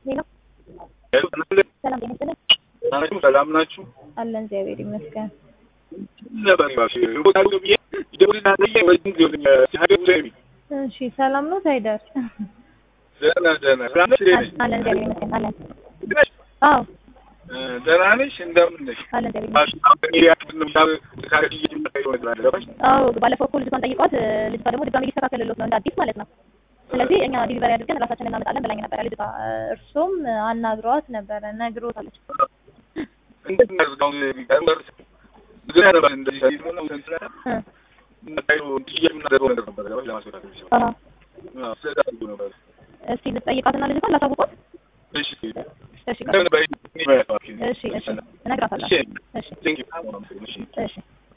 ሌላ ሰላም ጤና ይስጥልን ናችሁ? ሰላም ናችሁ? አለን እግዚአብሔር ይመስገን። ነበር ይባሽ ቦታ ብዬ ይደውልና ለየ ወይ ግን ሲሀደ ብለኝ እሺ ሰላም ነው ታይዳር? ደህና ደህና ደህና ነሽ? ደህና ነሽ? አለን እግዚአብሔር ይመስገን አለን። ደህና ነሽ? አዎ ደህና ነሽ? እንደምን ነሽ? አለን እግዚአብሔር ይመስገን። ማሽ አሁን ያ ነው ታው ካረሽ ይመጣ ይሆናል ገባሽ? አዎ ባለፈው እኮ ልጅቷን ጠይቋት ልጅቷ ደግሞ ድጋሚ ሊስተካከልሎት ነው እንደ አዲስ ማለት ነው። ስለዚህ እኛ ዲሊቨሪ አድርገን ራሳችን እናመጣለን ብላኝ ነበረ ልጅቷ። እርሱም አናግሯት ነበረ ነግሮታለች። እንዴት ነው ነው ጋር ግን ያለው እንደዚህ ሳይሆን ነው እንትን እ ነው የምናደርገው ነገር ነበር ገባሽ? ለማስወጣት ነው አሃ አዎ ስለዛ ነበር እስኪ ልጠይቃትና ልጅቷን ላሳውቋት። እሺ እሺ እንደምን ባይ እሺ እሺ እነግራታለሁ። እሺ እሺ ቴንክ ዩ እሺ